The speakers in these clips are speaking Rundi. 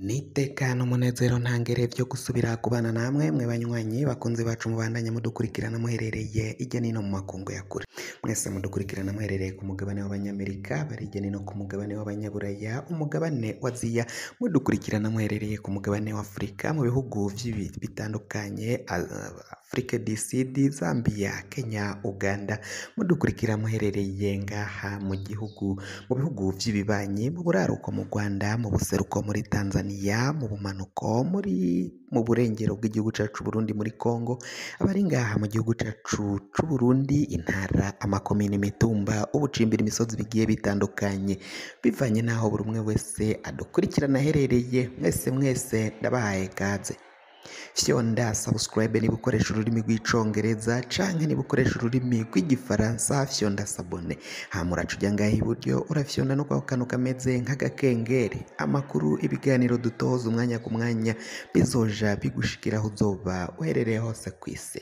Nitekana umunezero ntangere vyo gusubira kubana namwe mwe banywanyi bakunzi bacu mubandanya mudukurikirana muherereye irya nino mu makungu ya kure mwese mudukurikirana muherereye ku mugabane w'abanyamerika bari irya nino ku mugabane w'abanyaburaya umugabane wa aziya mudukurikirana muherereye ku mugabane wa afurika mu bihugu vy'ibi bitandukanye afurika disidi zambia kenya uganda mudukurikira muherereye ngaha mu gihugu mu bihugu vy'ibibanyi mu buraruko mu rwanda mu buseruko muri tanzania mu bumanuko muri mu burengero bw'igihugu cacu burundi muri congo abari ngaha mu gihugu cacu c'uburundi intara amakomine imitumba ubucimbira imisozi bigiye bitandukanye bivanye n'aho buri umwe wese adukurikirana aherereye mwese mwese ndabahaye kaze fyonda subscribe niba ukoresha ururimi rw'icongereza canke niba ukoresha ururimi rw'igifaransa fyonda sabone hama uraca uja ngaha iburyo urafyonda no kwako kantu kameze nk'agakengeri amakuru ibiganiro dutoza umwanya ku mwanya bizoja bigushikira aho uzoba uherereye hose kw'isi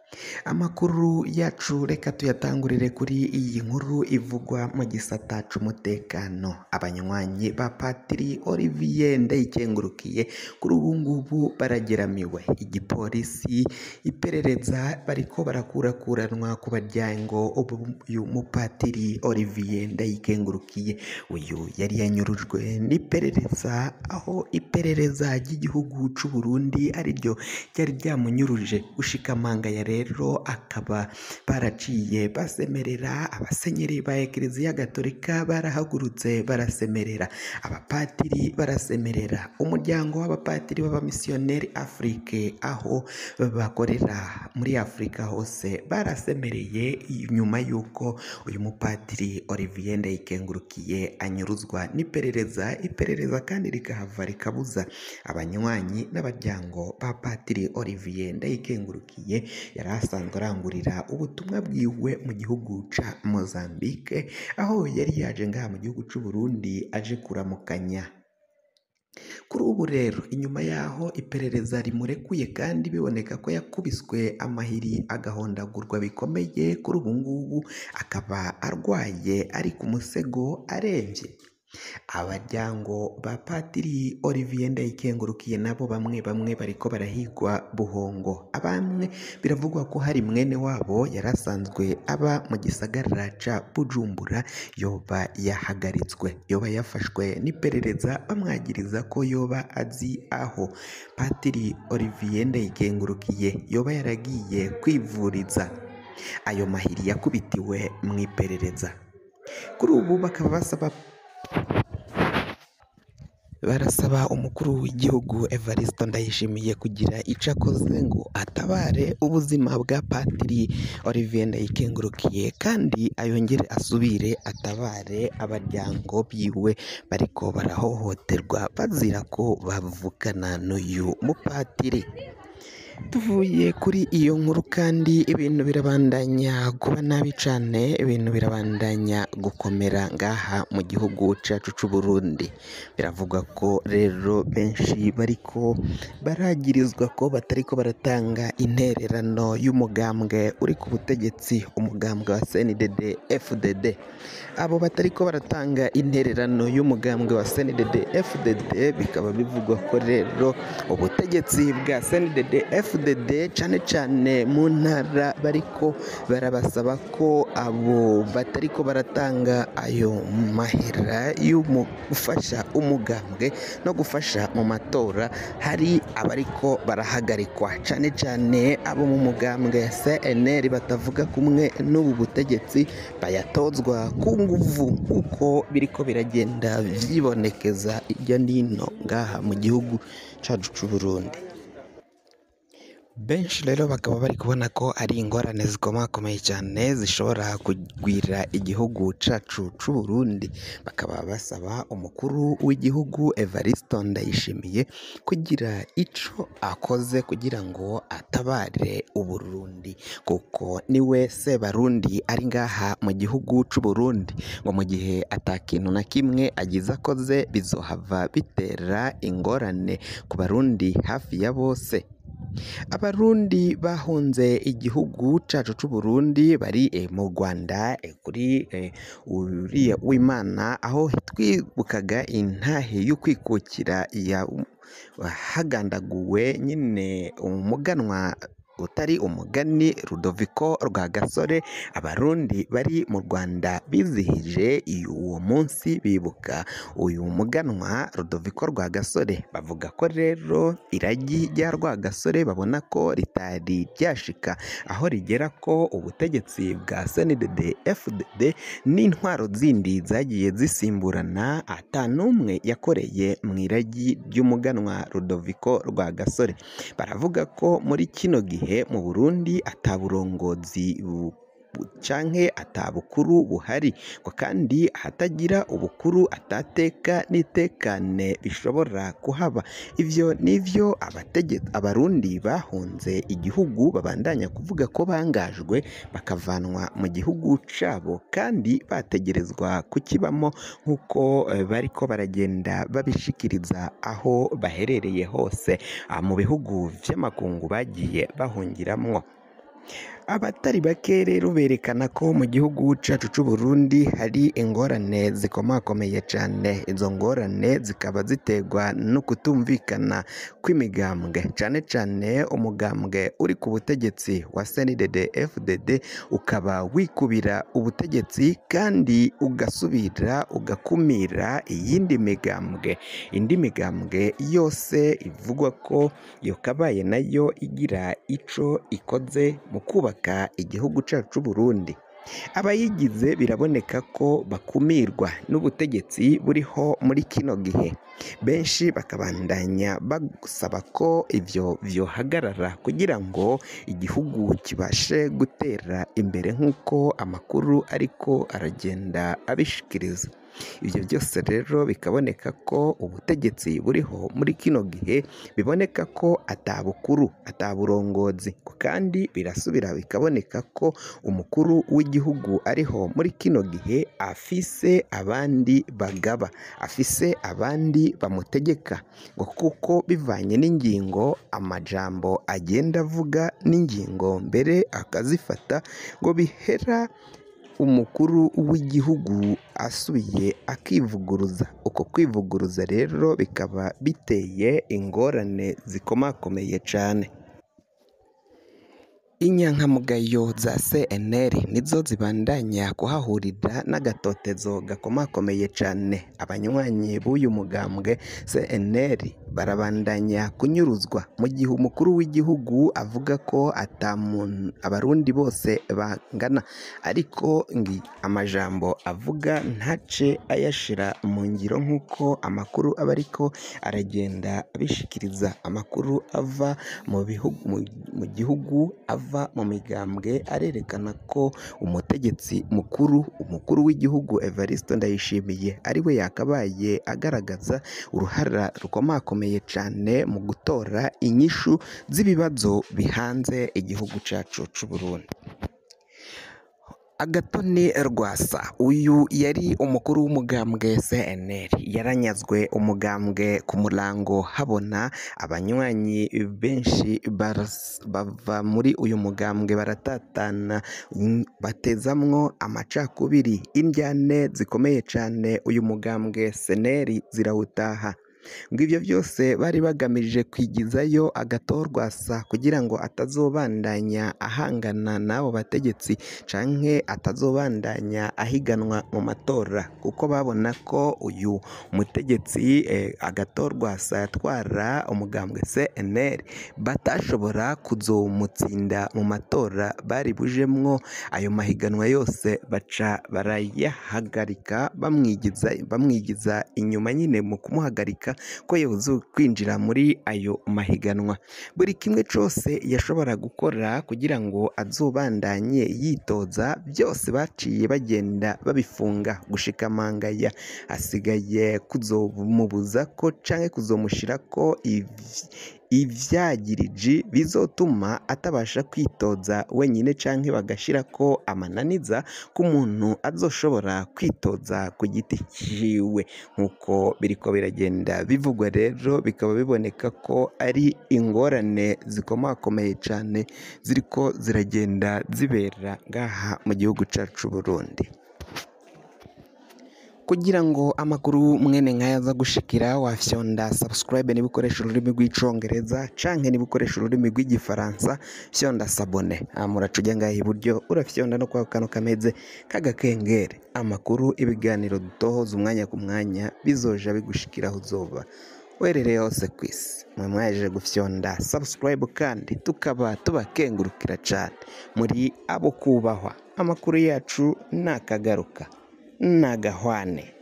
amakuru yacu reka tuyatangurire kuri iyi nkuru ivugwa mu gisata c'umutekano abanywanyi ba patiri olivier ndayikengurukiye kuri ubu ngubu barageramiwe igipolisi iperereza bariko barakurakuranwa ku baryango uyu mupatiri olivier ndayikengurukiye uyu yari yanyurujwe n'iperereza aho iperereza ry'igihugu c'uburundi ariryo ryari ryamunyuruje gushikamanga ya rero akaba baraciye basemerera abasenyeri ba ekleziya gatolika barahagurutse barasemerera abapatiri barasemerera umuryango w'abapatiri b'abamisiyoneri afurike aho bakorera muri afurika hose barasemereye nyuma y'uko uyu mupatiri olivier ndayikengurukiye anyuruzwa n'iperereza iperereza kandi rikahava rikabuza abanywanyi n'abaryango ba patiri olivier ndayikengurukiye yari asanzwe arangurira ubutumwa bwiwe mu gihugu ca Mozambique aho yari yaje ngaha mu gihugu c'u Burundi aje kuramukanya kuri ubu rero inyuma yaho iperereza rimurekuye kandi biboneka ko yakubiswe amahiri agahondagurwa bikomeye kuri ubu ngubu akaba arwaye ari ku musego aremvye abaryango ba patiri olivier ndayikengurukiye nabo bamwe bamwe bariko barahigwa buhongo abamwe biravugwa ko hari mwene wabo yari asanzwe aba mu gisagara ca bujumbura yoba yahagaritswe yoba yafashwe n'iperereza bamwagiriza ko yoba azi aho patiri olivier ndayikengurukiye yoba yaragiye kwivuriza ayo mahiri yakubitiwe mu iperereza kuri ubu bakaba basaba barasaba umukuru w'igihugu Evariste Ndayishimiye kugira ico akoze ngo atabare ubuzima bwa patiri Olivier Ndayikengurukiye kandi ayongere asubire atabare abaryango biwe bariko barahohoterwa bazira ko bavukana n'uyu mupatiri tuvuye kuri iyo nkuru kandi ibintu birabandanya kuba nabi cane ibintu birabandanya gukomera ngaha mu gihugu cacu c'u Burundi biravugwa ko rero benshi bariko baragirizwa ko batariko baratanga intererano y'umugambwe uri ku butegetsi umugambwe wa CNDD FDD abo batariko baratanga intererano y'umugambwe wa CNDD FDD bikaba bivugwa ko rero ubutegetsi bwa CNDD FDD cane cane mu ntara bariko barabasaba ko abo batariko baratanga ayo mahera yo gufasha umugambwe no gufasha mu matora hari abariko barahagarikwa cane cane abo mu mugambwe ya CNL batavuga kumwe n'ubu butegetsi bayatozwa ku nguvu uko biriko biragenda vyibonekeza irya nino ngaha mu gihugu cacu c'u Burundi benshi rero bakaba bari kubona ko ari ingorane zikomakomeye cyane zishobora kugwira igihugu cacu c'u Burundi bakaba basaba umukuru w'igihugu Evariste Ndayishimiye kugira ico akoze kugira ngo atabare Uburundi kuko ni wese barundi ari ngaha mu gihugu c'u Burundi ngo mu gihe atakintu na kimwe agize akoze bizohava bitera ingorane ku barundi hafi ya bose abarundi bahunze igihugu cacu c'u Burundi bari eh, mu Rwanda eh, kuri eh, uriya w'Imana aho twibukaga intahe yo kwikukira ya hagandaguwe nyine umuganwa utari umugani Rudoviko Rwagasore abarundi bari mu Rwanda bizihije uwo munsi bibuka uyu muganwa Rudoviko Rwagasore bavuga ko rero iragi rya Rwagasore babona ko ritari ryashika aho rigera ko ubutegetsi bwa CNDD FDD n'intwaro zindi zagiye zisimburana ata n'umwe yakoreye mu iragi ry'umuganwa Rudoviko Rwagasore baravuga ko muri kino gihe mu Burundi ataburongozi canke atabukuru buhari ngo kandi ahatagira ubukuru atateka n'itekane bishobora kuhaba ivyo nivyo abategetsi abarundi bahunze igihugu babandanya kuvuga ko bangajwe bakavanwa mu gihugu cabo kandi bategerezwa kukibamo nk'uko bariko baragenda babishikiriza aho baherereye hose mu bihugu vy'amakungu bagiye bahungiramwo abatari bake rero berekana ko mu gihugu cyacu cy'u Burundi hari ingorane zikomakomeye cyane izo ngorane zikaba ziterwa no kutumvikana kw'imigambwe cyane cyane umugambwe uri ku butegetsi wa CNDD FDD ukaba wikubira ubutegetsi kandi ugasubira ugakumira iyindi migambwe indi migambwe yose ivugwa ko yakabaye nayo igira ico ikoze mu kubaka igihugu cyacu Burundi abayigize biraboneka ko bakumirwa n'ubutegetsi buriho muri kino gihe benshi bakabandanya basaba ko ibyo byohagarara kugira ngo igihugu kibashe gutera imbere nk'uko amakuru ariko aragenda abishikiriza ibyo byose rero bikaboneka ko ubutegetsi buriho muri kino gihe biboneka ko atabukuru ataburongozi kandi birasubira bikaboneka ko umukuru w'igihugu ariho muri kino gihe afise abandi bagaba afise abandi bamutegeka ngo kuko bivanye n'ingingo amajambo agenda avuga n'ingingo mbere akazifata ngo bihera umukuru w'igihugu asubiye akivuguruza uko kwivuguruza rero bikaba biteye ingorane zikomakomeye cyane inyankamugayo za CNL nizo zibandanya kuhahurira n'agatotezo gakomakomeye cyane abanywanyi b'uyu mugambwe CNL barabandanya kunyuruzwa mu gihe umukuru w'igihugu avuga ko atamuntu abarundi bose bangana ariko ngi amajambo avuga ntace ayashira mu ngiro nk'uko amakuru aba ariko aragenda abishikiriza amakuru ava mu bihugu mu gihugu ava mu migambwe arerekana ko umutegetsi mukuru umukuru w'igihugu Evariste Ndayishimiye ari we yakabaye agaragaza uruhara rukomakomeye cyane mu gutora inyishu z'ibibazo bihanze igihugu cyacu cy'u Burundi agatoni rwasa uyu yari umukuru w'umugambwe CNL yaranyazwe umugambwe ku murango habona abanywanyi benshi bava muri uyu mugambwe baratatana batezamwo amacakubiri indyane zikomeye cyane uyu mugambwe CNL zirawutaha ngo ibyo byose bari bagamije kwigizayo agatorwasa kugira ngo atazobandanya ahangana n'abo bategetsi canke atazobandanya ahiganwa mu matora kuko babona ko uyu mutegetsi agatorwasa yatwara umugambwe CNL batashobora kuzomutsinda mu matora bari bujemwo ayo mahiganwa yose baca barayahagarika bamwigiza bamwigiza inyuma nyine mu kumuhagarika ko yabuze kwinjira muri ayo mahiganwa buri kimwe cyose yashobora gukora kugira ngo azobandanye yitoza byose baciye bagenda babifunga gushikamangaya hasigaye kuzomubuza ko canke kuzomushira ko ivyagiriji bizotuma atabasha kwitoza wenyine canke bagashira ko amananiza k'umuntu azoshobora kwitoza ku giti ciwe nk'uko biriko biragenda bivugwa rero bikaba biboneka ko ari ingorane zikomakomeye cyane ziriko ziragenda zibera ngaha mu gihugu cyacu Burundi kugira ngo amakuru mwene nk'aya aza gushikira wafyonda subscribe niba ukoresha ururimi rw'icongereza canke niba ukoresha ururimi rw'igifaransa fyonda sabone muraca ujya ngaha iburyo urafyonda no kwa kano kameze k'agakengeri amakuru ibiganiro dutohoza umwanya ku mwanya bizoja bigushikira aho uzoba werereye hose ku isi mwe mwaje gufyonda subscribe kandi tukaba tubakengurukira cyane muri abo kubahwa amakuru yacu nakagaruka nagahwane